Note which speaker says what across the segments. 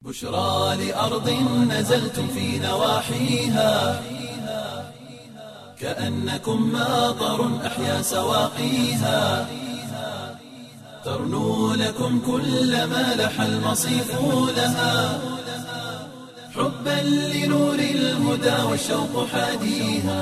Speaker 1: بشرى لأرض نزلتم في نواحيها كأنكم ماطر أحيا سواقيها ترنو لكم كل ما لح المصيف لها حبا لنور الهدى والشوق حاديها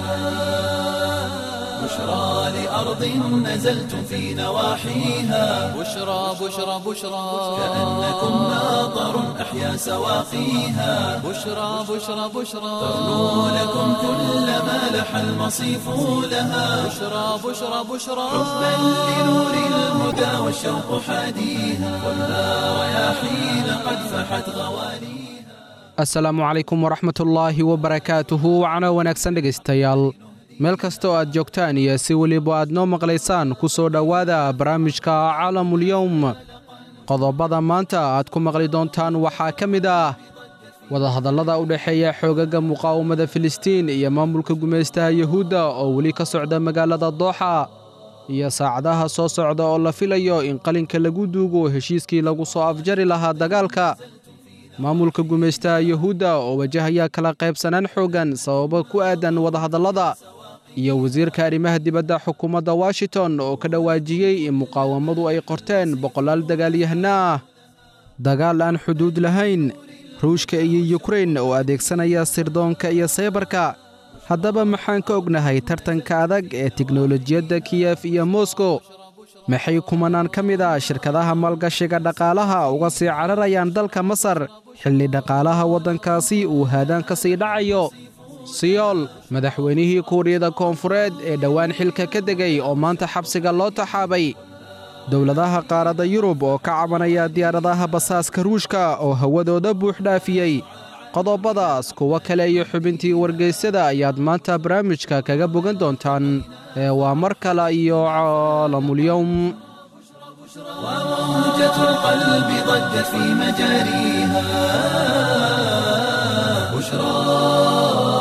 Speaker 1: بشرى لأرض نزلتم في نواحيها
Speaker 2: بشرى بشرى بشرى
Speaker 1: كأنكم ماطر أحيا سواقيها
Speaker 2: بشرى بشرى بشرى
Speaker 1: ترنو لكم كل ما لح المصيف لها
Speaker 2: بشرى بشرى بشرى
Speaker 1: حبا لنور الهدى والشوق حاديها والنار رياحين قد فحت غواليها
Speaker 3: asalaamu calaykum waraxmatullaahi wabarakaatuhu wacno wanaagsan dhegaystayaal meel kasta oo aad joogtaan iyo si weliba aad noo maqlaysaan ku soo dhowaada barnaamijka caalamulyowm qodobada maanta aad ku maqli doontaan waxaa ka mid ah wadahadallada u dhexeeya xoogagga muqaawamada filistiin iyo maamulka gumaystaha yuhuudda oo weli ka socda magaalada dooxa iyo saacadaha soo socda oo la filayo in qalinka lagu duugo heshiiskii lagu soo afjari lahaa dagaalka maamulka gumaystaha yuhuudda oo wajahaya kala qaybsanaan xooggan sababo ku aadan wadahadallada iyo wasiirka arrimaha dibadda xukuumadda washington oo ka dhawaajiyey in muqaawamadu ay qorteen boqolaal dagaalyahano ah dagaal aan xuduud lahayn ruushka iyo yukrain oo adeegsanaya sirdoonka iyo saybarka haddaba maxaan ka ognahay tartanka adag ee tiknolojiyadda kiyef iyo moskow maxay kumanaan ka mid ah shirkadaha maalgashiga dhaqaalaha uga sii cararayaan dalka masar xilli dhaqaalaha waddankaasi uu haadaan ka sii dhacayo siyool madaxweynihii kuuriyada koonfureed ee dhowaan xilka ka degay oo maanta xabsiga loo taxaabay dowladaha qaaradda yurub oo ka cabanaya diyaaradaha basaaska ruushka oo hawadooda buux dhaafiyey qodobadaas kuwo kale iyo xubintii wargeysyada ayaad maanta barnaamijka kaga bogan doontaan ee waa mar kale iyo caalamulyowm
Speaker 1: وموجة القلب ضجت في مجاريها بشرى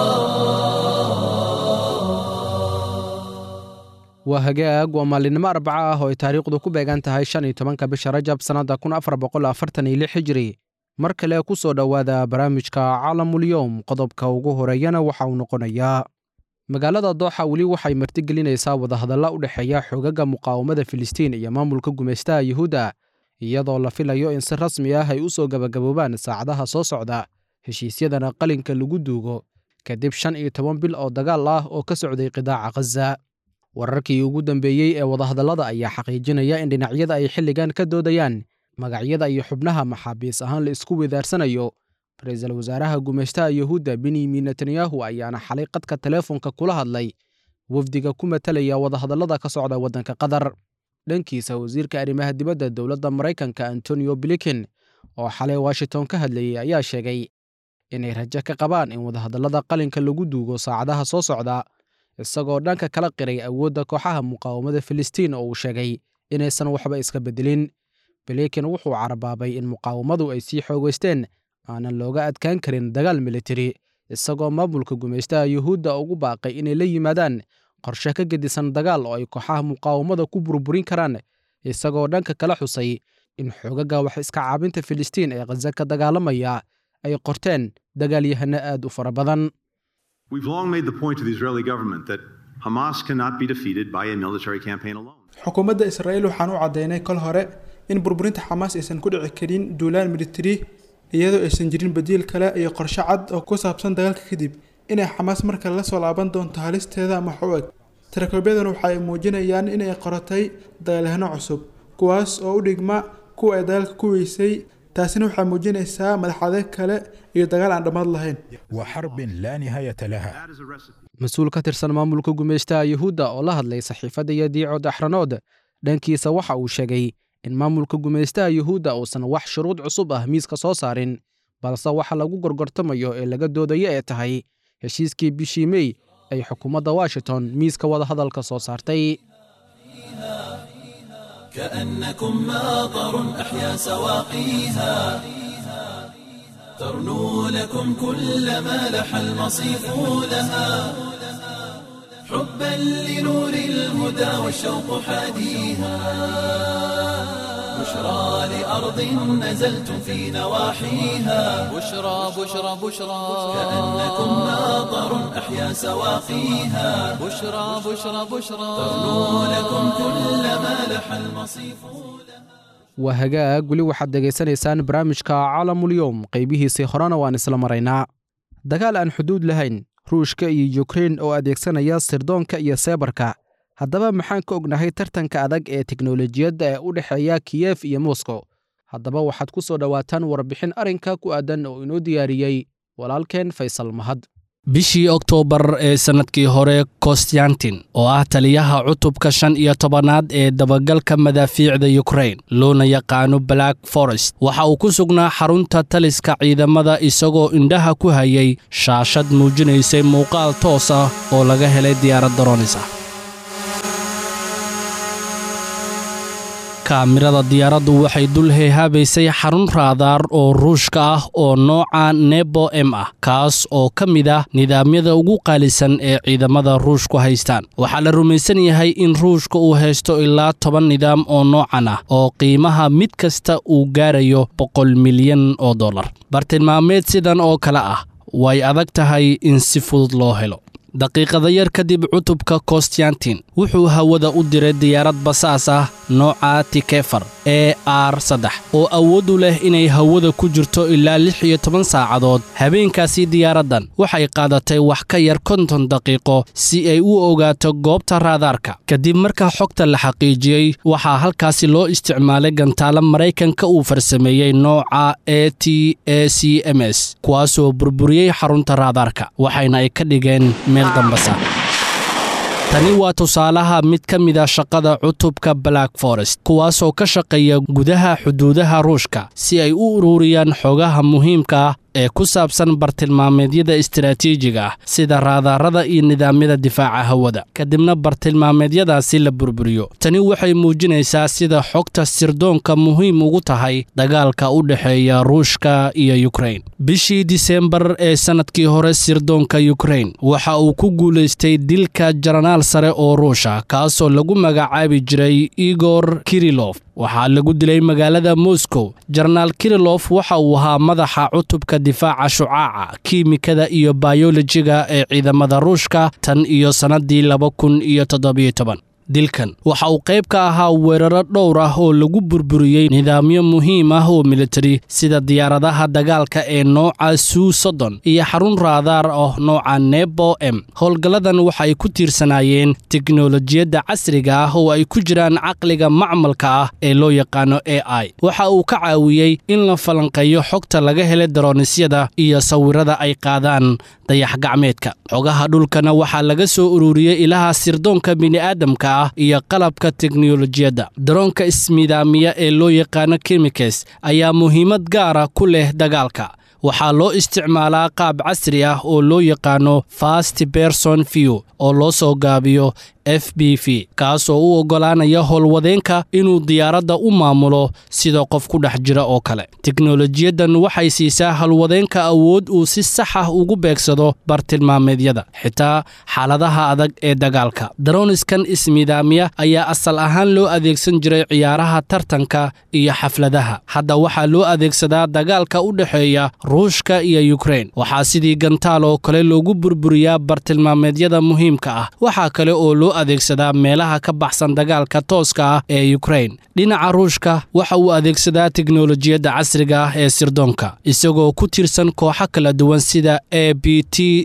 Speaker 3: waa hagaag waa maalinimo arbaca ah oo ay taariikhdu ku beegan tahay shan iyo tobanka bisha rajab sannadda kun afar boqol afartan iyo lix hijri mar kale ku soo dhowaada barnaamijka caalamulyowm qodobka ugu horeeyana waxa uu noqonayaa magaalada dooxa weli waxay martigelinaysaa wadahadalla u dhexeeya xoogagga muqaawamada filistiin iyo maamulka gumaystaha yuhuudda iyadoo la filayo in si rasmi ah ay u soo gebagaboobaan saacadaha soo socda heshiisyadana qalinka lagu duugo kadib shan iyo toban bil oo dagaal ah oo ka socday qidaaca khaza wararkii ugu dambeeyey ee wadahadallada ayaa xaqiijinaya in dhinacyada ay xilligan ka doodayaan magacyada iyo xubnaha maxaabiis ahaan la isku wedaarsanayo ra-iisul wasaaraha gumaystaha yuhuudda benyamin netanyahu ayaana xalay qadka teleefonka kula hadlay wafdiga ku matalaya wadahadallada ka socda waddanka qatar dhankiisa wasiirka arrimaha dibadda dowladda maraykanka antonio blinken oo xalay washington ka hadlayey ayaa sheegay inay rajo ka qabaan in wadahadallada qalinka lagu duugo saacadaha soo socda isagoo dhanka kala qiray awoodda kooxaha muqaawamada filistiin oo uu sheegay inaysan waxba iska beddelin blinken wuxuu carabaabay in muqaawamadu ay sii xoogaysteen aanan looga adkaan karin dagaal militari isagoo maamulka gumaystaha yuhuudda ugu baaqay inay la yimaadaan qorshe ka gedisan dagaal oo ay kooxaha muqaawamada ku burburin karaan isagoo dhanka kala xusay in xoogagga wax iska caabinta filistiin ee khaza ka dagaalamaya ay qorteen dagaalyahano aad u fara badan
Speaker 4: We've long made the point to the Israeli government that Hamas cannot be defeated by a military campaign alone.
Speaker 5: xukuumadda israa'iil waxaan u caddaynay kol hore in burburinta xamaas aysan ku dhici karin duulaan militari iyadoo aysan jirin badiil kale iyo qorshe cad oo ku saabsan dagaalka kadib inay xamaas markale la soo laaban doonto halisteeda ama wax u eg tirakoobyadan waxa ay muujinayaan inay qoratay dagaalyahano cusub kuwaas oo u dhigma kuwa ay dagaalka ku weysay taasina waxay muujinaysaa madaxadeeg kale iyo dagaal aan dhammaad lahayn
Speaker 6: وحرب لا نهاية لها
Speaker 4: That is a recipe.
Speaker 3: mas-uul ka tirsan maamulka gumaystaha yuhuudda oo la hadlay saxiifadda yadiico daxranood dhankiisa waxa uu sheegay in maamulka gumaystaha yuhuudda uusan wax shuruud cusub ah miiska soo saarin balse waxa lagu gorgortamayo ee laga doodayo ee tahay heshiiskii bishii mey ay xukuumadda washington miiska wadahadalka soo saartay
Speaker 1: كأنكم ماطر أحيا سواقيها ترنو لكم كل ما لح المصيف لها حبا لنور الهدى والشوق حاديها بشرى لأرض نزلتم في نواحيها
Speaker 2: بشرى بشرى بشرى
Speaker 1: كأنكم ماطر أحيا سواقيها
Speaker 2: بشرى بشرى بشرى
Speaker 1: تغنو لكم كل ما لح المصيف
Speaker 3: waa hagaag weli waxaad dhegaysanaysaan barnaamijka caalamulyoom qaybihiisii horena waan isla maraynaa dagaal aan xuduud lahayn ruushka iyo yukrein oo adeegsanaya sirdoonka iyo seebarka haddaba maxaan ka ognahay tartanka adag ee teknolojiyadda ee u dhexeeya kiyef iyo moskow haddaba waxaad ku soo dhowaataan warbixin arrinka ku aadan oo inoo diyaariyey walaalkeen faysal mahad
Speaker 7: bishii oktoobar ee sannadkii hore kostyantin oo ah taliyaha cutubka shan iyo tobanaad ee dabagalka madaafiicda yukrain loona yaqaano black forest waxa uu ku sugnaa xarunta taliska ciidamada isagoo indhaha ku hayay shaashad muujinaysay muuqaal toos ah oo laga helay diyaarad daroonis ah kaamirada diyaaraddu waxay dul heehaabaysay xarun raadaar oo ruushka ah oo nooca nebo m ah kaas oo ka mid ah nidaamyada ugu qaalisan ee ciidamada ruushku haystaan waxaa la rumaysan yahay in ruushka uu haysto ilaa toban nidaam oo noocan ah oo qiimaha mid kasta uu gaarayo boqol milyan oo dollar bartilmaameed sidan oo kale ah way adag tahay in si fudud loo helo daqiiqada yar kadib cutubka kostyantin wuxuu hawada u diray diyaarad basaas ah nooca tikefar e r saddex oo awood u leh inay hawada ku jirto ilaa lix iyo toban saacadood habeenkaasi diyaaraddan waxay qaadatay wax ka yar konton daqiiqo si ay u ogaato goobta raadaarka kadib marka xogta la xaqiijiyey waxaa halkaasi loo isticmaalay gantaalo maraykanka uu farsameeyey nooca e t a c m s kuwaasoo burburiyey xarunta raadaarka waxayna ay ka dhigeen meel dambasa tani waa tusaalaha mid ka mid a shaqada cutubka black forest kuwaasoo ka shaqeeya gudaha xuduudaha ruushka si ay u ururiyaan xogaha muhiimka ah ee ku saabsan bartilmaameedyada istaraatiijiga ah sida raadaarada iyo nidaamyada difaaca hawada kadibna bartilmaameedyadaasi la burburiyo tani waxay muujinaysaa sida xogta sirdoonka muhiim ugu tahay dagaalka u dhexeeya ruushka iyo yukrain bishii disembar ee sannadkii hore sirdoonka yukrain waxa uu ku guulaystay dilka jaranaal sare oo ruusha kaasoo lagu magacaabi jiray igor kirilof waxaa lagu dilay magaalada moscow jenaraal kirilof waxa uu ahaa madaxa cutubka difaaca shucaaca kiimikada iyo bayolojiga ee ciidamada ruushka tan iyo sannaddii laba kun iyo toddobiyo toban dilkan waxa uu qayb ka ahaa weeraro dhowr ah oo lagu burburiyey nidaamyo muhiim ah oo militari sida diyaaradaha dagaalka ee nooca suu soddon iyo xarun raadaar ah nooca nebo m howlgalladan waxa ay ku tiirsanaayeen teknolojiyadda casriga ah oo ay ku jiraan caqliga macmalka ah ee loo yaqaano a i waxa uu ka caawiyey in la falanqeeyo xogta laga helay daronisyada iyo sawirada ay qaadaan dayax gacmeedka xogaha dhulkana waxaa laga soo ururiyey ilaha sirdoonka bini'aadamka ah iyo qalabka teknolojiyadda daroonka ismidaamiya ee loo yaqaano kimikes ayaa muhiimad gaara ku leh dagaalka waxaa loo isticmaalaa qaab casri ah oo loo yaqaano fast berson view oo loo soo gaabiyo f b v kaasoo u oggolaanaya howlwadeenka inuu diyaaradda u maamulo sida qof ku dhex jira oo kale teknolojiyaddan waxay siisaa howlwadeenka awood uu si sax ah ugu beegsado bartilmaameedyada xitaa xaaladaha adag ee dagaalka daroniskan ismidaamiya ayaa asal ahaan loo adeegsan jiray ciyaaraha tartanka iyo xafladaha hadda waxaa loo adeegsadaa dagaalka u dhexeeya ruushka iyo yukrain waxaa sidii gantaal oo kale loogu burburiyaa bartilmaameedyada muhiimka ah waxaa kale oo loo adeegsadaa meelaha ka baxsan dagaalka tooska ah ee yukrain dhinaca ruushka waxa uu adeegsadaa teknolojiyadda casriga ah ee sirdoonka isagoo ku tirsan kooxo kala duwan sida a b t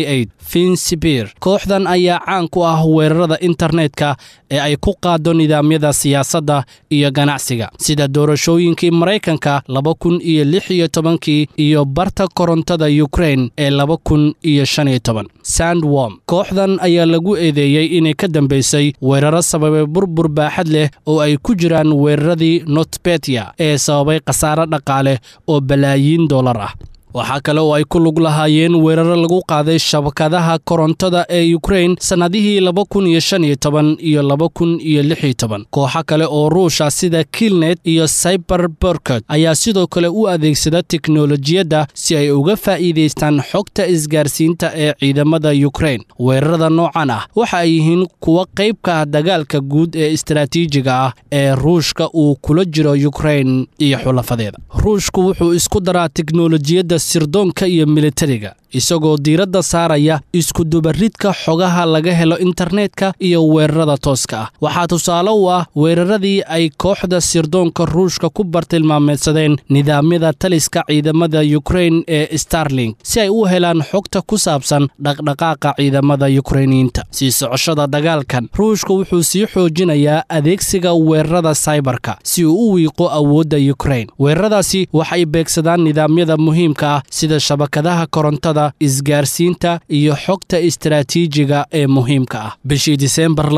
Speaker 7: finsibir kooxdan ayaa caan ku ah weerarada internetka ee ay ku qaado nidaamyada siyaasadda iyo ganacsiga sida doorashooyinkii maraykanka laba kun iyo lix iyo tobankii iyo barta korontada yukrain ee laba kun iyo shan iyo toban sandwom kooxdan ayaa lagu eedeeyey inay ka dambaysay weeraro sababay burbur baaxad leh oo ay ku jiraan weeraradii notbetia ee sababay khasaare dhaqaale oo balaayiin dollar ah waxaa kale oo ay ku lug lahaayeen weeraro lagu qaaday shabakadaha korontada ee ukrain sannadihii laba kun iyo shan iyo toban iyo laba kun iyo lix iyo toban kooxo kale oo ruusha sida kilnet iyo cyber borkot ayaa sidoo kale u adeegsada teknolojiyadda si ay uga faa'iidaystaan xogta isgaarsiinta ee ciidamada ukrain weerarada noocan ah waxa ay yihiin kuwa qayb ka ah dagaalka guud ee istaraatiijiga ah ee ruushka uu kula jiro ukrain iyo xulafadeeda ruushku wuxuu isku daraa teknolojiyadda sirdoonka iyo militariga isagoo diiradda saaraya iskudubaridka xogaha laga helo internetka iyo weerarada tooska ah waxaa tusaale u ah weeraradii ay kooxda sirdoonka ruushka ku bartilmaameedsadeen nidaamyada taliska ciidamada yukrain ee starling si ay u helaan xogta ku saabsan dhaqdhaqaaqa ciidamada yukrainiyiinta sii socoshada dagaalkan ruushka wuxuu sii xoojinayaa adeegsiga weerarada saybarka si uu u wiiqo awoodda yukrain weeraradaasi waxay beegsadaan nidaamyada muhiimka ah sida shabakadaha korontada isgaarsiinta iyo xogta istaraatiijiga ee muhiimka ah bishii diseembar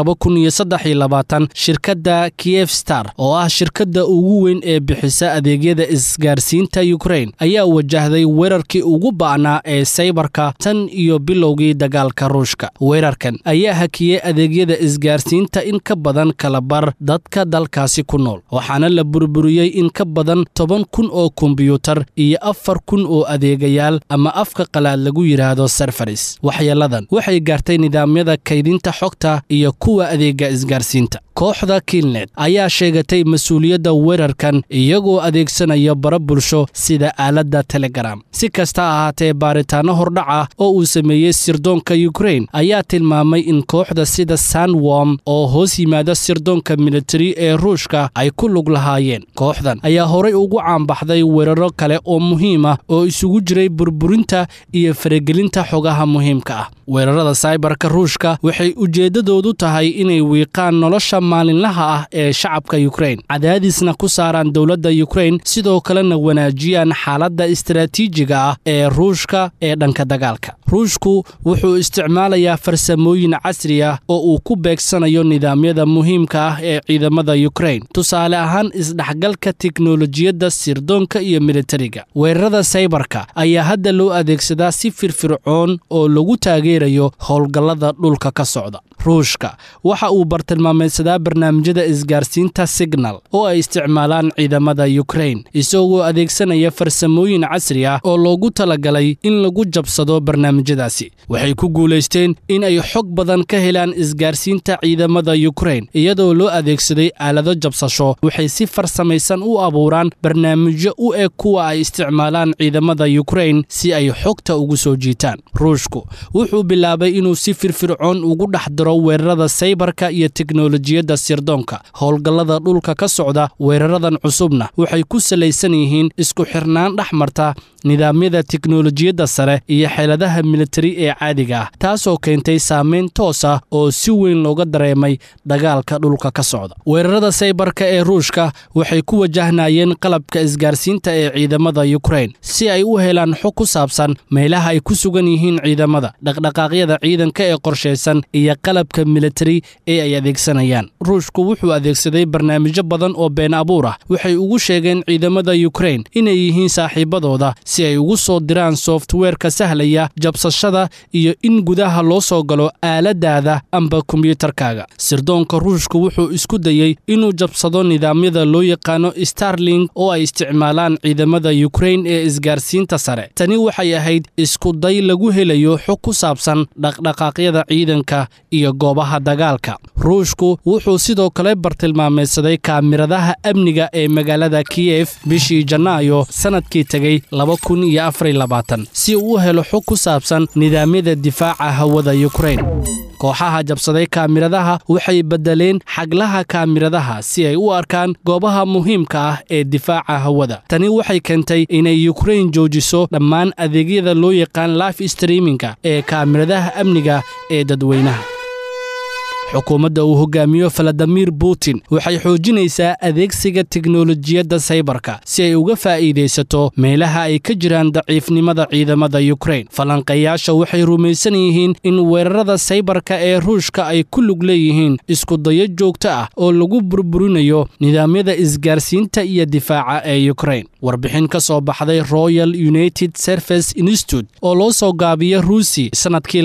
Speaker 7: shirkadda kiev star oo ah shirkadda ugu weyn ee bixisa adeegyada isgaarsiinta yukrain ayaa wajahday weerarkii ugu ba'naa ee saybarka tan iyo bilowgii dagaalka ruushka weerarkan ayaa hakiyey adeegyada isgaarsiinta in ka badan kalabar dadka dalkaasi ku nool waxaana la burburiyey in ka badan toban kun oo kombiyuutar iyo afar kun oo adeegayaal ama afka qalaad lagu yidhaahdo serfaris waxyeeladan waxay gaartay nidaamyada kaydinta xogta iyo kuwa adeega isgaarsiinta kooxda kilnet ayaa sheegatay mas-uuliyadda weerarkan iyagoo adeegsanaya bara bulsho sida aaladda telegram si kasta ahaatee baaritaanno hordhaca oo uu sameeyey sirdoonka yukrain ayaa tilmaamay in kooxda sida sanwom oo hoos yimaada sirdoonka militari ee ruushka ay ku lug lahaayeen kooxdan ayaa horay ugu caanbaxday weeraro kale oo muhiim ah oo isugu jiray burburinta iyo faragelinta xogaha muhiimka ah weerarada saybarka ruushka waxay ujeeddadoodu tahay inay wiiqaan nolosha maalinlaha ah ee shacabka yukrain cadaadisna ku saaraan dowladda yukrain sidoo kalena wanaajiyaan xaaladda istaraatiijiga ah ee ruushka ee dhanka dagaalka ruushku wuxuu isticmaalayaa farsamooyin casri ah oo uu ku beegsanayo nidaamyada muhiimka ah ee ciidamada yukrain tusaale ahaan isdhexgalka teknolojiyadda sirdoonka iyo militariga weerarada saybarka ayaa hadda loo adeegsadaa si firfircoon oo lagu taageerayo howlgallada dhulka ka socda ruushka waxa uu bartilmaameedsadaa barnaamijyada isgaarsiinta signal oo ay isticmaalaan ciidamada yukrain isagoo adeegsanaya farsamooyin casri ah oo loogu talagalay in lagu jabsado barnaamijyadaasi waxay ku guulaysteen in ay xog badan ka helaan isgaarsiinta ciidamada yukrain iyadoo loo adeegsaday aalado jabsasho waxay si farsamaysan u abuuraan barnaamijyo u eg kuwa ay isticmaalaan ciidamada yukrain si ay xogta ugu soo jiitaan ruushku wuxuu bilaabay inuu si firfircoon ugu dhex diro weerarada saybarka iyo teknolojiyadda sirdoonka howlgallada dhulka ka socda weeraradan cusubna waxay ku salaysan yihiin isku xirnaan dhex marta nidaamyada teknolojiyadda sare iyo xeeladaha militari ee caadiga ah taasoo keentay saamayn toos ah oo si weyn looga dareemay dagaalka dhulka ka socda weerarada saybarka ee ruushka waxay ku wajahnayeen qalabka isgaarsiinta ee ciidamada yukrain si ay u helaan xog ku saabsan meelaha ay ku sugan yihiin ciidamada dhaqdhaqaaqyada ciidanka ee qorshaysan iyo qalabka militari ee ay adeegsanayaan ruushku wuxuu adeegsaday barnaamijyo badan oo been abuur ah waxay ugu sheegeen ciidamada yukrain inay yihiin saaxiibadooda si ay ugu soo diraan softweerka sahlaya jabsashada iyo in gudaha loo soo galo aaladaada amba kombiyuutarkaaga sirdoonka ruushku wuxuu isku dayey inuu jabsado nidaamyada loo yaqaano starling oo ay isticmaalaan ciidamada yukrain ee isgaarsiinta sare tani waxay ahayd iskuday lagu helayo xog ku saabsan dhaqdhaqaaqyada ciidanka iyo goobaha dagaalka ruushku wuxuu sidoo kale bartilmaameedsaday kaamiradaha amniga ee magaalada kiyef bishii janaayo sannadkii tegey si uu u helo xog ku saabsan nidaamyada difaaca hawada yukrain kooxaha jabsaday kaamiradaha waxay beddeleen xaglaha kaamiradaha si ay u arkaan goobaha muhiimka ah ee difaaca hawada tani waxay keentay inay yukrain joojiso dhammaan adeegyada loo yaqaan life streaminga ee kaamiradaha amniga ee dadweynaha xukuumadda uu hogaamiyo faladimir putin waxay xoojinaysaa adeegsiga teknolojiyadda saybarka si ay uga faa'iidaysato meelaha ay ka jiraan daciifnimada ciidamada yukrain falanqeeyaasha waxay rumaysan yihiin in weerarada saybarka ee ruushka ay ku lug leeyihiin iskudayo joogto ah oo lagu burburinayo nidaamyada isgaarsiinta iyo difaaca ee yukrain warbixin ka soo baxday royal united service institute oo loo soo gaabiya ruusi sannadkii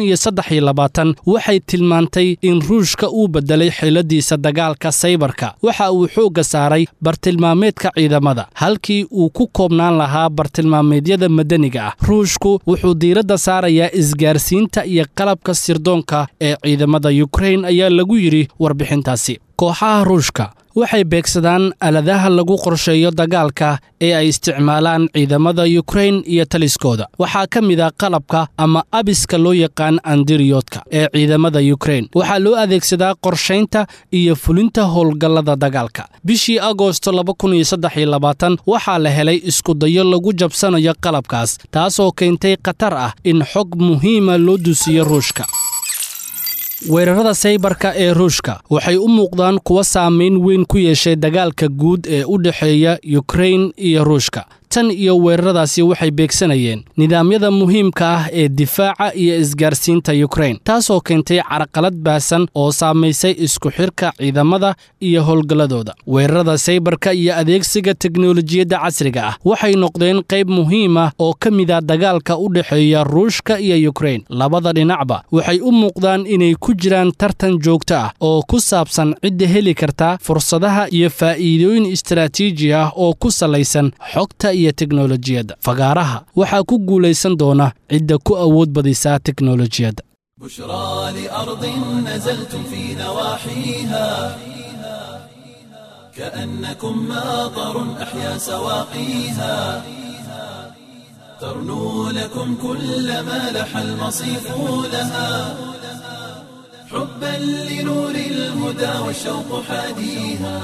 Speaker 7: waxay tilmaantay in ruushka uu beddelay xiladiisa dagaalka saybarka waxa uu xoogga saaray bartilmaameedka ciidamada halkii uu ku koobnaan lahaa bartilmaameedyada madaniga ah ruushku wuxuu diiradda saarayaa isgaarsiinta iyo qalabka sirdoonka ee ciidamada yukrain ayaa lagu yidhi warbixintaasi kooxaha ruushka waxay beegsadaan aladaha lagu qorsheeyo dagaalka ee ay isticmaalaan ciidamada yukrain iyo taliskooda waxaa ka mid a qalabka ama abiska loo yaqaan andiriyodka ee ciidamada yukrain waxaa loo adeegsadaa qorshaynta iyo fulinta howlgallada dagaalka bishii agoosto waxaa la helay iskudayo lagu jabsanayo qalabkaas taasoo keentay khatar ah in xog muhiima loo dusiyo ruushka weerarada saybarka ee ruushka waxay u muuqdaan kuwa saamayn weyn ku yeeshay dagaalka guud ee u dhexeeya yukrain iyo ruushka tan iyo weeraradaasi waxay beegsanayeen nidaamyada muhiimka ah ee difaaca iyo isgaarsiinta yukrain taasoo keentay carqalad baahsan oo saamaysay isku xirka ciidamada iyo howlgalladooda weerarada saybarka iyo adeegsiga teknolojiyadda casriga ah waxay noqdeen qayb muhiim ah oo ka mida dagaalka u dhexeeya ruushka iyo yukrain labada dhinacba waxay u muuqdaan inay ku jiraan tartan joogto ah oo ku saabsan cidda heli karta fursadaha iyo faa'iidooyin istaraatiiji ah oo ku salaysan xogta iyo teknolojiyadda fagaaraha waxaa ku guulaysan doona cidda ku awood badisa teknolojiyadda
Speaker 1: بشرى لأرض نزلتم في نواحيها كأنكم ماطر أحيا سواقيها ترنو لكم كل ما لح المصيف لها حبا لنور الهدى والشوق حاديها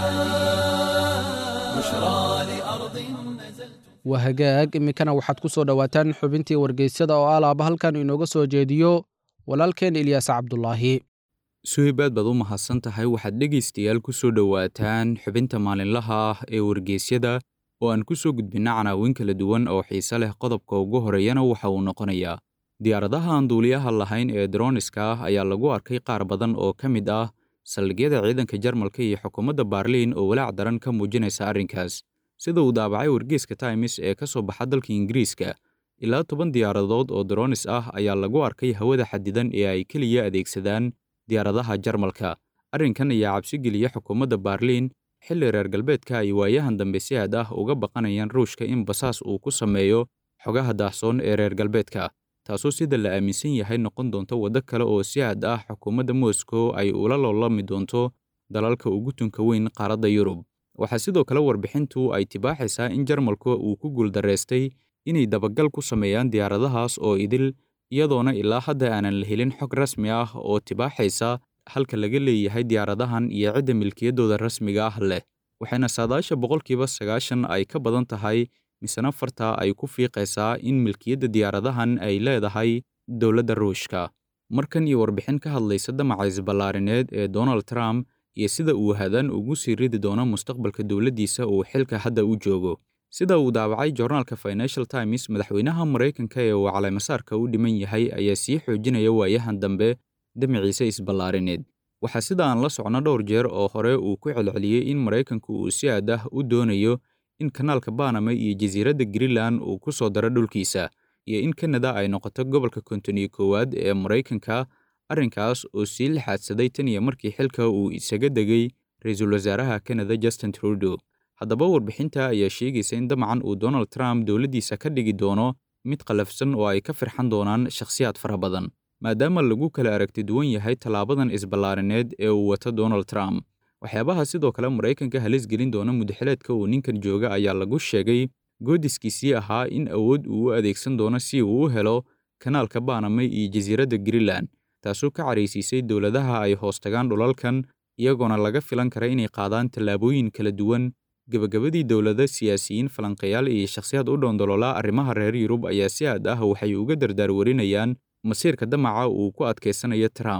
Speaker 1: بشرى لأرض نزلتم
Speaker 3: waa hagaag iminkana waxaad ku soo dhowaataan xubintii wargeysyada oo alaaba halkan inooga soo jeediyo walaalkeen ilyaas cabdulaahi
Speaker 8: suhaybaad baad u mahadsan tahay waxaad dhegaystayaal ku soo dhowaataan xubinta maalinlaha ah ee wargeysyada oo aan ku soo gudbinna canaawin kala duwan oo xiise leh qodobka ugu horeeyana waxa uu noqonayaa diyaaradaha aan duuliyaha lahayn ee droniska ah ayaa lagu arkay qaar badan oo ka mid ah saldhigyada ciidanka jarmalka iyo xukuumadda baarliin oo walaac daran ka muujinaysa arrinkaas sida uu daabacay wargeyska times ee ka soo baxa dalka ingiriiska ilaa toban diyaaradood oo dronis ah ayaa lagu arkay hawada xadidan ee ay keliya adeegsadaan diyaaradaha jarmalka arrinkan ayaa cabsi geliya xukuumadda baarliin xilli reer galbeedka ay waayahan dambe si aad ah uga baqanayaan ruushka in basaas uu ku sameeyo xogaha daahsoon ee reer galbeedka taasoo sida la aaminsan yahay noqon doonto waddo kale oo si aad ah xukuumadda moscow ay ula loolami doonto dalalka ugu tunka weyn qaaradda yurub waxaa sidoo kale warbixintu ay tibaaxaysaa in jarmalku uu ku guuldarraystay inay dabagal ku sameeyaan diyaaradahaas oo idil iyadoona ilaa hadda aanan la helin xog rasmi ah oo tibaaxaysa halka laga leeyahay diyaaradahan iyo cidda milkiyaddooda rasmiga ah leh waxayna saadaasha boqolkiiba sagaashan ay ka badan tahay misena farta ay ku fiiqaysaa in milkiyadda diyaaradahan ay leedahay dowladda ruushka markan iyo warbixin ka hadlaysa damaca isballaarineed ee donald trump iyo sida uu hadaan ugu sii ridi doono mustaqbalka dowladdiisa uu xilka hadda u joogo sida uu daabacay joornaalka financial times madaxweynaha maraykanka ee uu caleemasaarka u dhiman yahay ayaa sii xoojinaya waayahan dambe damaciisa isballaarineed waxaa sida aan la socno dhowr jeer oo hore uu ku celceliyey in maraykanku uu si aad ah u doonayo in kanaalka banama iyo jasiiradda greenland uu ku soo daro dhulkiisa iyo in kanada ay noqoto gobolka kontoniyo koowaad ee maraykanka arrinkaas oo sii lixaadsaday tan iyo markii xilka uu isaga degay ra-iisul wasaaraha kanada justin trudeau haddaba warbixinta ayaa sheegaysa in damacan uu donald trump dowladdiisa ka dhigi doono mid qalafsan oo ay ka firxan doonaan shakhsiyaad fara badan maadaama lagu kala aragti duwan yahay tallaabadan isballaarineed ee uu wato donald trump waxyaabaha sidoo kale maraykanka halis gelin doona mudaxileedka uu ninkan jooga ayaa lagu sheegay goodiskiisii ahaa in awood uu u adeegsan doono si uu u helo kanaalka banama iyo jasiiradda greenland taasoo ka caraysiisay dowladaha ay hoos tagaan dhulalkan iyagoona laga filan kara inay qaadaan tallaabooyin kala duwan gebagabadii dowlada siyaasiyiin falanqayaal iyo shakhsiyaad u dhoondololaa arrimaha reer yurub ayaa si aad ah waxay uga dardaar warinayaan masiirka damaca uu ku adkaysanayo trump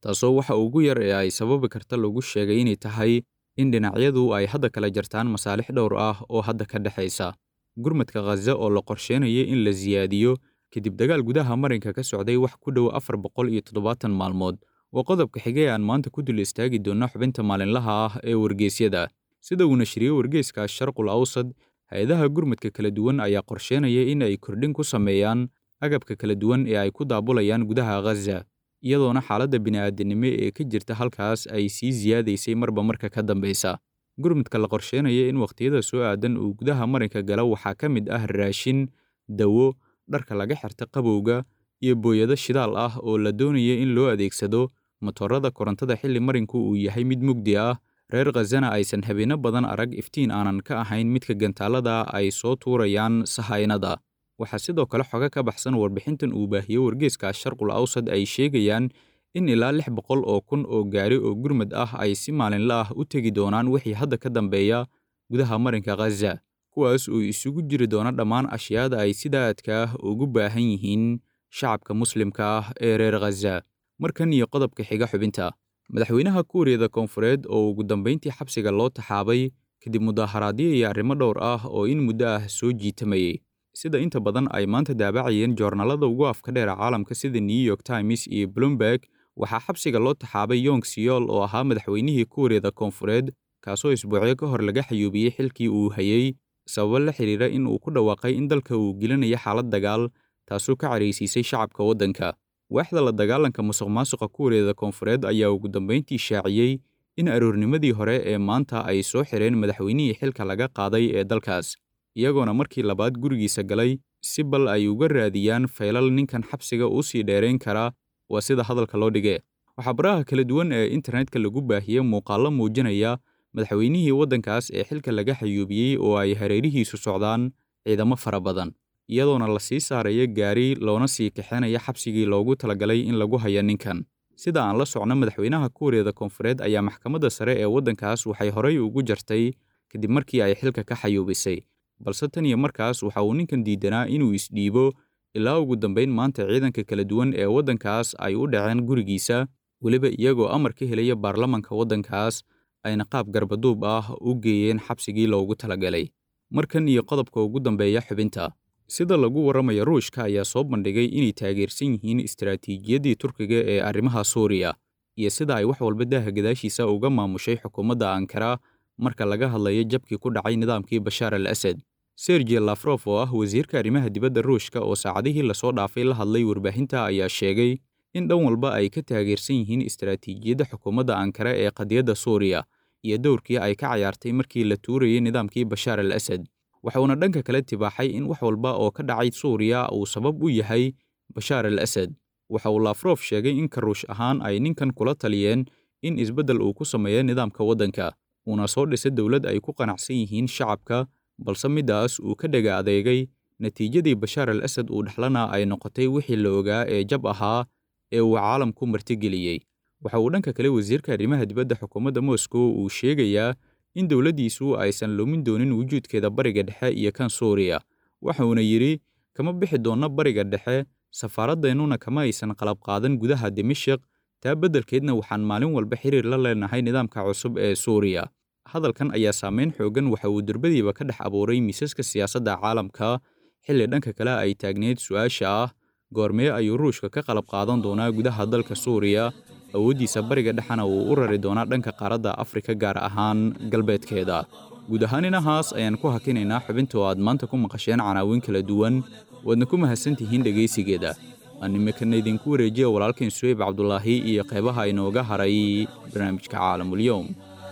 Speaker 8: taasoo waxa ugu yar ee ay sababi karta lagu sheegay inay tahay in dhinacyadu ay hadda kala jartaan masaalix dhowr ah oo hadda ka dhexaysa gurmadka khaza oo la qorsheynaya in la siyaadiyo kadib dagaal gudaha marinka ka socday wax ku dhow afar boqol iyo toddobaatan maalmood waa qodobka xigay aan maanta ku dul istaagi doonna xubinta maalinlaha ah ee wargeysyada sida uu nashriyey wargeyska sharqul awsad hay-adaha gurmadka kala duwan ayaa qorsheynaya in ay kordhin ku sameeyaan agabka kala duwan ee ay ku daabulayaan gudaha khaza iyadoona xaaladda bini'aadanimo ee ka jirta halkaas ay sii siyaadaysay marba marka ka dambaysa gurmadka la qorsheynaya in wakhtiyada soo aadan uu gudaha marinka galo waxaa ka mid ah raashin dawo dharka laga xirta qabowga iyo booyado shidaal ah oo la doonaya in loo adeegsado motorada korontada xilli marinku uu yahay mid mugdi ah reer khazana aysan habeenno badan arag iftiin aanan ka ahayn midka gantaalada ay soo tuurayaan sahaynada waxaa sidoo kale xoga ka baxsan warbixintan uu baahiyey wargeeska sharqul awsad ay sheegayaan in ilaa lix boqol oo kun oo gaari oo gurmad ah ay si maalinla ah u tegi doonaan wixii hadda ka dambeeya gudaha marinka khaza kuwaas oo isugu jiri doona dhammaan ashyaada ay sida aadka ah ugu baahan yihiin shacabka muslimka ah ee reer khaza markan iyo qodobka xiga xubinta madaxweynaha kuuriyada koonfureed oo ugu dambayntii xabsiga loo taxaabay kadib mudaaharaadyo iyo arrimo dhowr ah oo in muddo ah soo jiitamayey sida inta badan ay maanta daabacayeen joornaalada ugu afka dheera caalamka sida new york times iyo bloomberg waxaa xabsiga loo taxaabay yong siyool oo ahaa madaxweynihii kuuriyada koonfureed kaasoo isbuucyo ka hor laga xayuubiyey xilkii uu hayey sababo la xidhiira in uu ku dhawaaqay in dalka uu gelinayo xaalad dagaal taasoo ka caraysiisay shacabka waddanka waaxda la dagaalanka musuq maasuqa kuuriyada koonfureed ayaa ugu dambayntii shaaciyey in aroornimadii hore ee maanta ay soo xireen madaxweynihii xilka laga qaaday ee dalkaas iyagoona markii labaad gurigiisa galay si bal ay uga raadiyaan faylal ninkan xabsiga u sii dheerayn kara waa sida hadalka loo dhige waxaa baraha kala duwan ee internetka lagu baahiyey muuqaallo muujinaya madaxweynihii waddankaas ee xilka laga xayuubiyey oo ay hareerihiisu socdaan ciidamo fara badan iyadoona la sii saaraya gaari loona sii kaxeenaya xabsigii loogu talagalay in lagu haya ninkan sida aan la socno madaxweynaha kuuriyada koonfureed ayaa maxkamadda sare ee waddankaas waxay horay ugu jartay kadib markii ay xilka ka xayuubisay balse tan iyo markaas waxa uu ninkan diidanaa inuu isdhiibo ilaa ugu dambayn maanta ciidanka kala duwan ee waddankaas ay u dhaceen gurigiisa weliba iyagoo amar ka helaya baarlamanka waddankaas ayna qaab garbaduub ah u geeyeen xabsigii loogu talagalay markan iyo qodobka ugu dambeeya xubinta sida lagu warramaya ruushka ayaa soo bandhigay inay taageersan yihiin istaraatiijiyaddii turkiga ee arrimaha suuriya iyo sida ay wax walba daaha gadaashiisa uga maamushay xukuumadda ankara marka laga hadlayo jabkii ku dhacay nidaamkii bashaar al asad sergey lafrof oo ah wasiirka arrimaha dibadda ruushka oo saacadihii lasoo dhaafay la hadlay warbaahinta ayaa sheegay in dhan walba ay ka taageersan yihiin istaraatiijiyadda xukuumadda ankara ee qadiyadda suuriya iyo dowrkii ay ka cayaartay markii la tuurayay nidaamkii bashaar al asad waxuuna dhanka kale tibaaxay in wax walba oo ka dhacay suuriya uu sabab u yahay bashaar al asad waxa uu lafrof sheegay in karuush ahaan ay ninkan kula taliyeen in isbeddel uu ku sameeyo nidaamka waddanka uuna soo dhisa dowlad ay ku qanacsan yihiin shacabka balse middaas uu ka dhega adeegay natiijadii bashaar al asad uu dhexlana ay noqotay wixii la ogaa ee jab ahaa ee uu caalamku martigeliyey waxa uu dhanka kale wasiirka arrimaha dibadda xukuumadda moscow uu sheegayaa in dowladdiisu aysan lumin doonin wujuudkeeda bariga dhexe iyo kan suuriya waxuuna yidhi kama bixi doonno bariga dhexe safaaradeennuna kama aysan qalab qaadan gudaha dimashik taa beddelkeedna waxaan maalin walba xiriir la leenahay nidaamka cusub ee suuriya hadalkan ayaa saameyn xooggan waxa uu durbadiiba ka dhex abuuray miisaska siyaasadda caalamka xilli dhanka kale ay taagneyd su-aasha ah goormee ayuu ruushka ka qalab qaadan doonaa gudaha dalka suuriya awooddiisa bariga dhexena uu u rari doonaa dhanka qaaradda afrika gaar ahaan galbeedkeeda guud ahaan inahaas ayaan ku hakinaynaa xubinta oo aad maanta ku maqasheen canaawiin kala duwan waadna ku mahadsantihiin dhegaysigeeda aan imikana idinku wareejiya walaalkan suweyb cabdulaahi iyo qeybaha inooga haray barnaamijka caalamulyoom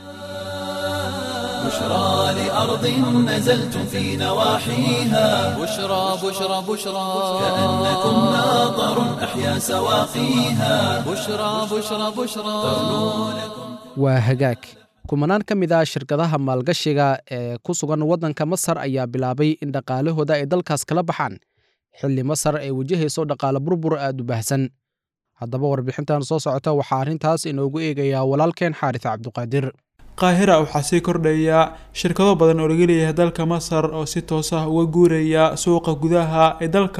Speaker 1: بشرى لأرض نزلتم في نواحيها
Speaker 2: بشرى بشرى بشرى
Speaker 1: كأنكم ناظر أحيا سواقيها
Speaker 2: بشرى بشرى بشرى
Speaker 3: waa hagaag kumanaan ka mid ah shirkadaha maalgashiga ee ku sugan waddanka masar ayaa bilaabay in dhaqaalahooda ay dalkaas kala baxaan xilli masar ay wajahayso dhaqaale burbur aad u baahsan haddaba warbixintan soo socota waxaa arrintaas inoogu eegayaa walaalkeen xaaris cabduqaadir
Speaker 5: qaahira waxaa sii kordhaya shirkado badan oo laga leeyahay dalka masar oo si toos ah uga guuraya suuqa gudaha ee dalka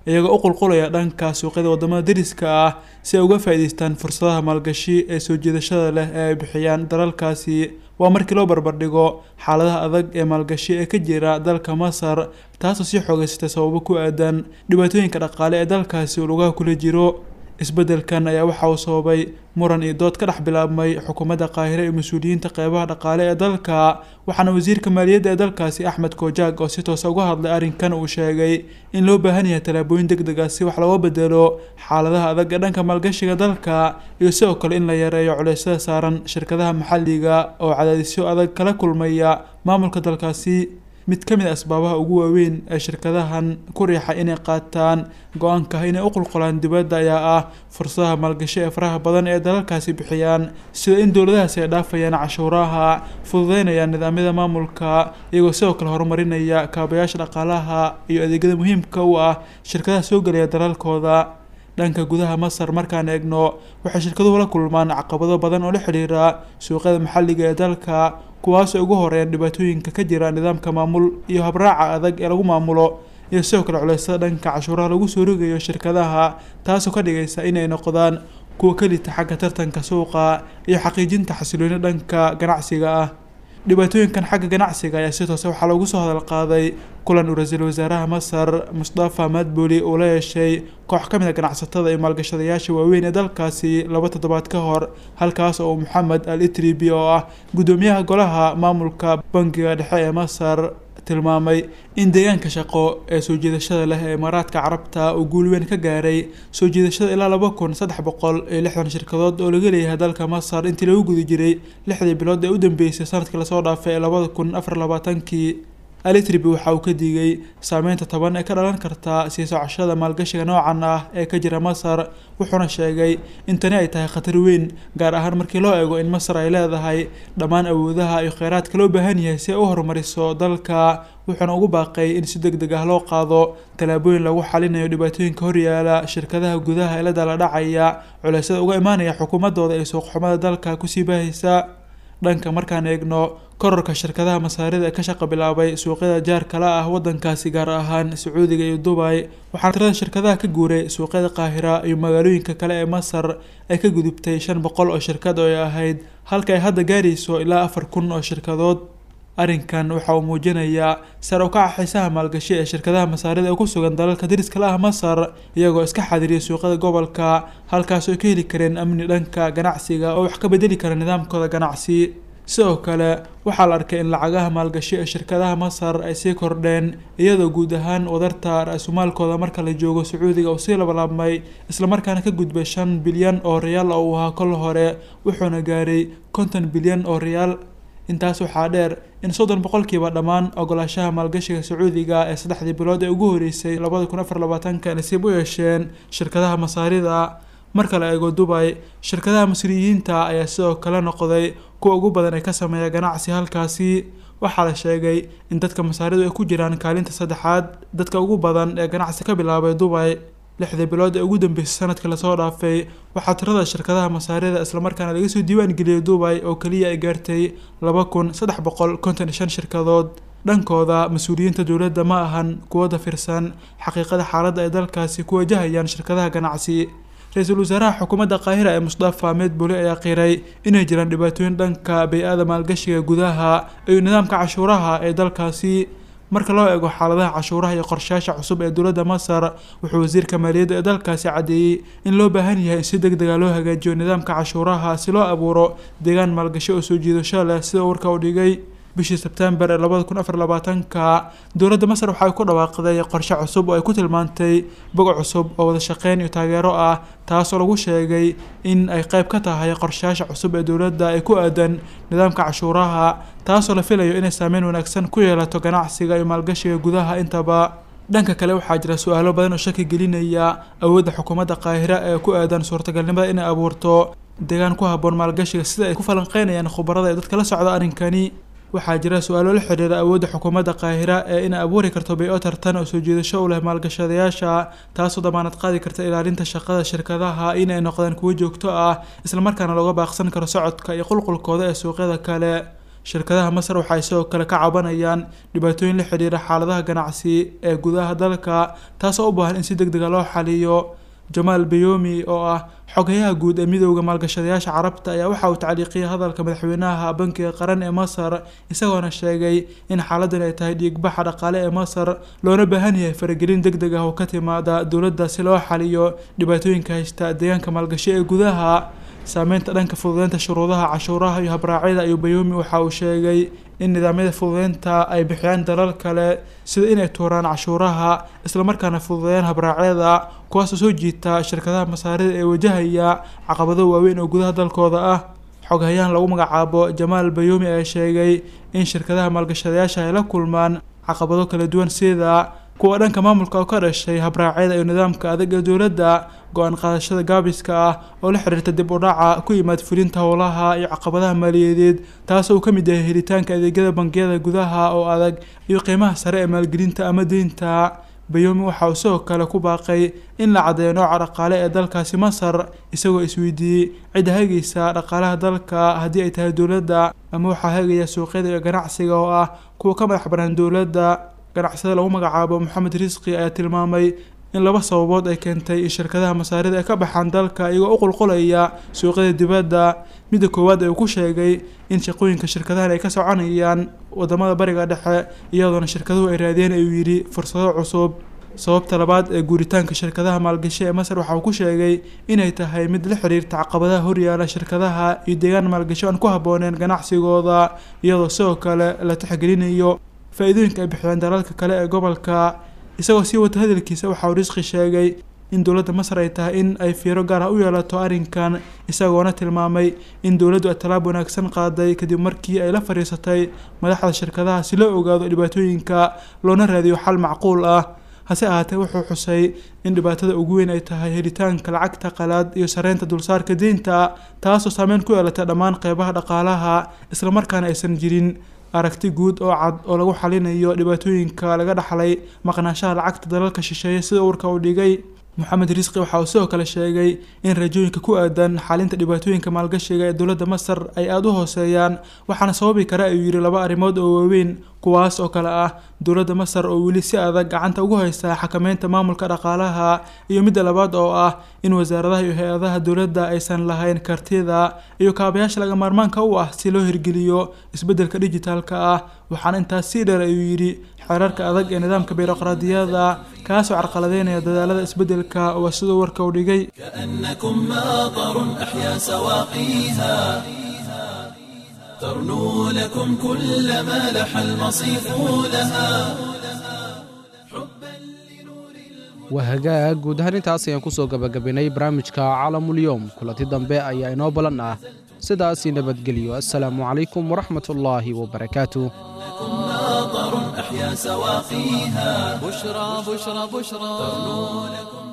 Speaker 5: iyagoo u qulqulaya dhanka suuqyada wadamada dariska ah si ay uga faa'iidaystaan fursadaha maalgashi ee soo jiidashada leh ee ay bixiyaan dalalkaasi waa markii loo barbardhigo xaaladaha adag ee maalgashi ee ka jira dalka masar taasoo sii xoogeysatay sababo ku aadan dhibaatooyinka dhaqaale ee dalkaasi uu lugaha kula jiro isbeddelkan ayaa waxa uu sababay muran iyo dood ka dhex bilaabmay xukuumadda qaahire iyo mas-uuliyiinta qeybaha dhaqaale ee dalka waxaana wasiirka maaliyadda ee dalkaasi axmed kojaag oo si toosa uga hadlay arrinkan uu sheegay in loo baahan yahay tallaabooyin deg deg ah si wax looga bedelo xaaladaha adag ee dhanka maalgashiga dalka iyo sidoo kale in la yareeyo culeysyada saaran shirkadaha maxalliga oo cadaadisyo adag kala kulmaya maamulka dalkaasi mid ka mid a asbaabaha ugu waaweyn ee shirkadahan ku riixa inay qaataan go-aanka inay u qulqulaan dibadda ayaa ah fursadaha maalgashi ee faraha badan ee dalalkaasi bixiyaan sida in dowladahaasi ay dhaafayaan cashuuraha fududeynayaan nidaamyada maamulka iyagoo sidoo kale horumarinaya kaabayaasha dhaqaalaha iyo adeegyada muhiimka u ah shirkadaha soo gelaya dalalkooda dhanka gudaha masar markaan eegno waxay shirkaduhu la kulmaan caqabado badan oo la xidhiira suuqyada maxalliga ee dalka kuwaasoo ugu horeeyaan dhibaatooyinka ka jira nidaamka maamul iyo habraaca adag ee lagu maamulo iyo sidoo kale culeysada dhanka cashuuraha lagu soo rogayo shirkadaha taasoo ka dhigaysa inay noqdaan kuwa ka lita xagga tartanka suuqa iyo xaqiijinta xasilooni dhanka ganacsiga ah dhibaatooyinkan xagga ganacsiga ayaa si toose waxaa loogu soo hadal qaaday kulan uu ra-iisul wasaaraha masar mustafa madbuli uu la yeeshay koox ka mid a ganacsatada iyo maalgashadayaasha waaweyn ee dalkaasi laba toddobaad ka hor halkaas oo moxamed al itribi oo ah guddoomiyaha golaha maamulka bangiga dhexe ee masar tilmaamay in deegaanka shaqo ee soo jiidashada leh ee imaaraadka carabta uu guul weyn ka gaaray soo jiidashada ilaa laba kun saddex boqol iyo lixdan shirkadood oo laga leeyahay dalka masar intii lagu guda jiray lixdii bilood ee u dambeysay sanadkii lasoo dhaafay ee labada kun afar labaatankii alitribi waxa uu ka digay saameynta toban ee ka dhalan karta sii socoshada maalgashiga noocan ah ee ka jira masar wuxuuna sheegay in tani ay tahay khatar weyn gaar ahaan markii loo eego in masar ay leedahay dhammaan awoodaha iyo kheyraadka loo baahan yahay si ay u horumariso dalka wuxuuna ugu baaqay in si deg deg ah loo qaado tallaabooyin lagu xalinayo dhibaatooyinka horyaala shirkadaha gudaha ee la dala dhacaya culeysyada uga imaanaya xukuumadooda ee suuqxumada dalka kusii baahaysa dhanka markaan eegno kororka shirkadaha masaarida ee ka shaqa bilaabay suuqyada jaar kala ah wadankaasi gaar ahaan sacuudiga iyo dubay waxaana tirada shirkadaha ka guuray suuqyada qaahira iyo magaalooyinka kale ee masar ay ka gudubtay shan boqol oo shirkad oo ay ahayd halka ay hadda gaarayso ilaa afar kun oo shirkadood arrinkan waxa uu muujinayaa sar u kaca xiisaha maalgashi ee shirkadaha masaarida ee ku sugan dalalka dariska la ah masar iyagoo iska xadiriyay suuqyada gobolka halkaas oo ka heli kareen amni dhanka ganacsiga oo wax ka bedeli kara nidaamkooda ganacsi sidoo kale waxaa la arkay in lacagaha maalgashi ee shirkadaha masar ay sii kordheen iyadoo guud ahaan wadarta ra-iisumaalkooda marka la joogo sacuudiga uu sii labalaabmay islamarkaana ka gudbay shan bilyan oo riyaal oo uu ahaa kol hore wuxuuna gaaray konton bilyan oo riyaal intaas waxaa dheer in soddon boqolkiiba dhammaan ogolaashaha maalgashiga sacuudiga ee saddexdii bilood ee ugu horeysay labada kun afar labaatanka nasiib u yeesheen shirkadaha masaarida marka la eego dubay shirkadaha masriyiinta ayaa sidoo kale noqday kuwa ugu badan ee ka sameeya ganacsi halkaasi waxaa la sheegay in dadka masaaridu ay ku jiraan kaalinta saddexaad dadka ugu badan ee ganacsi ka bilaabay dubay lixdii bilood ee ugu dambeysay sanadkii lasoo dhaafay waxaa tirada shirkadaha masaarida islamarkaana laga soo diiwaan geliyay dubay oo keliya ay gaartay laba kun saddex boqol konton iyo shan shirkadood dhankooda mas-uuliyiinta dowladda ma ahan kuwo dafirsan xaqiiqada xaaladda ay dalkaasi ku wajahayaan shirkadaha ganacsi ra-iisul wasaaraha xukuumadda qaahira ee mustafa medbuli ayaa qiray inay jiraan dhibaatooyin dhanka bay-ada maalgashiga gudaha iyo nidaamka cashuuraha ee dalkaasi marka loo eego xaaladaha cashuuraha iyo qorshayaasha cusub ee dowladda masar wuxuu wasiirka maaliyadda ee dalkaasi caddeeyey in loo baahan yahay in si deg dega loo hagaajiyo nidaamka cashuuraha si loo abuuro deegaan maalgashi oo soo jiidasho leh sida warka uu dhigay bishii sebtembar ee labada kun afar labaatanka dowladda masar waxa ay ku dhawaaqday qorshe cusub oo ay ku tilmaantay bog cusub oo wada shaqeyn iyo taageero ah taasoo lagu sheegay in ay qayb ka tahay qorshayaasha cusub ee dowladda ee ku aadan nidaamka cashuuraha taasoo la filayo inay saameyn wanaagsan ku yeelato ganacsiga iyo maalgashiga gudaha intaba dhanka kale waxaa jira su-aalo badan oo shaki gelinaya awoodda xukuumadda qaahira ee ku aadan suurtagalnimada inay abuurto deegaan ku habboon maalgashiga sida ay ku falanqeynayaan khubarada ee dadka la socda arrinkani waxaa jira su-aalo la xidhiira awoodda xukuumadda qaahira ee inay abuuri karto bay-o tartan oo soo jiidasho u leh maalgashadayaasha taasoo damaanad qaadi karta ilaalinta shaqada shirkadaha in ay noqdaan kuwo joogto ah islamarkaana looga baaqsan karo socodka iyo qulqulkooda ee suuqyada kale shirkadaha masar waxay sidoo kale ka cabanayaan dhibaatooyin la xidhiira xaaladaha ganacsi ee gudaha dalka taasoo u baahan in si deg dega loo xaliyo jamaal bayomi oo ah xogayaha guud ee midowda maalgashadayaasha carabta ayaa waxa uu tacliiqiyay hadalka madaxweynaha bankiga qaran ee masar isagoona sheegay in xaaladan ay tahay dhiigbaxa dhaqaale ee masar loona baahan yahay faragelin deg deg ah oo ka timaada dowladda si loo xaliyo dhibaatooyinka haysta deegaanka maalgashi ee gudaha saameynta dhanka fududeynta shuruudaha cashuuraha iyo habraacyada ayuu bayomi waxa uu sheegay in nidaamyada fududeynta ay bixiyaan dalal kale sida inay tuuraan cashuuraha islamarkaana fududeeyaan habraacyada kuwaasoo soo jiita shirkadaha masaarida ee wajahaya caqabado waaweyn oo gudaha dalkooda ah xoghayahan lagu magacaabo jamaal bayomi ayaa sheegay in shirkadaha maalgashadayaasha ay la kulmaan caqabado kala duwan sida kuwa dhanka maamulka oo ka dhashay habraacyada iyo nidaamka adag ee dowladda go-aan qaadashada gaabiska ah oo la xiriirta dib u dhaca ku yimaad fulinta howlaha iyo caqabadaha maaliyadeed taasoo uu ka mid yahay helitaanka adeegyada bangiyada gudaha oo adag iyo qiimaha sare ee maalgelinta ama deynta bayomi waxa uu sidoo kale ku baaqay in la caddeeyo nooca dhaqaale ee dalkaasi masar isagoo isweydiiyey cidda hagaysa dhaqaalaha dalka haddii ay tahay dowladda ama waxaa hagaya suuqyada iyo ganacsiga oo ah kuwa ka madax banaan dowladda ganacsada lagu magacaabo moxamed risqi ayaa tilmaamay in laba sababood ay keentay in shirkadaha masaarida ay ka baxaan dalka iyagoo u qulqulaya suuqyada dibadda midda koowaad ayuu ku sheegay in shaqooyinka shirkadahan ay ka soconayaan wadamada bariga dhexe iyadoona shirkaduhu ay raadiyeen ayuu yidhi fursado cusub sababta labaad ee guuritaanka shirkadaha maalgashi ee masar waxa uu ku sheegay inay tahay mid la xiriirta caqabadaha horyaala shirkadaha iyo deegaan maalgashi aan ku habbooneen ganacsigooda iyadoo sidoo kale la tixgelinayo faa-iidooyinka ay bixiyaan dalalka kale ee gobolka isagoo sii wata hadalkiisa waxa uu risqi sheegay in dowladda masar ay tahay in ay fiiro gaar ah u yeelato arrinkan isagoona tilmaamay in dowladdu ay tallaab wanaagsan qaaday kadib markii ay la fadhiisatay madaxda shirkadaha si loo ogaado dhibaatooyinka loona raadiyo xal macquul ah hase ahaatee wuxuu xusay in dhibaatada ugu weyn ay tahay helitaanka lacagta qalaad iyo sareynta dulsaarka deynta taasoo saameyn ku yeelatay dhammaan qeybaha dhaqaalaha islamarkaana aysan jirin aragti guud oo cad oo lagu xalinayo dhibaatooyinka laga dhaxlay maqnaanshaha lacagta dalalka shisheeye sida uurka uu dhigay moxamed risqi waxa uu sidoo kale sheegay in rajooyinka ku aadan xalinta dhibaatooyinka maalgashiga ee dowladda masar ay aada u hooseeyaan waxaana sababi kara ayuu yidhi laba arrimood oo waaweyn kuwaas oo kale ah dowladda masar oo weli si adag gacanta ugu haysta xakameynta maamulka dhaqaalaha iyo midda labaad oo ah in wasaaradaha iyo hay-adaha dowladda aysan lahayn kartida iyo kaabayaasha laga maarmaanka u ah si loo hirgeliyo isbeddelka dhijitaalka ah waxaana intaas sii dheer ayuu yidhi xeerarka adag ee nidaamka biroqraadiyada kaasoo carqaladeynaya dadaalada isbeddelka waa siduu warka u dhigay
Speaker 1: كأنكم ماطر أحيا سواقيها ترنو لكم كل ما لح المصيف لها
Speaker 3: waa hagaag guud ahaan intaas ayaan kusoo gabagabaynay barnaamijka caalamulyoom kulanti dambe ayaa inoo balan ah sidaasii nabadgelyo assalaamu calaykum waraxmat ullaahi wabarakaatu
Speaker 1: ماطر أحيا سواقيها
Speaker 2: بشرى بشرى بشرى
Speaker 1: ترنو لكم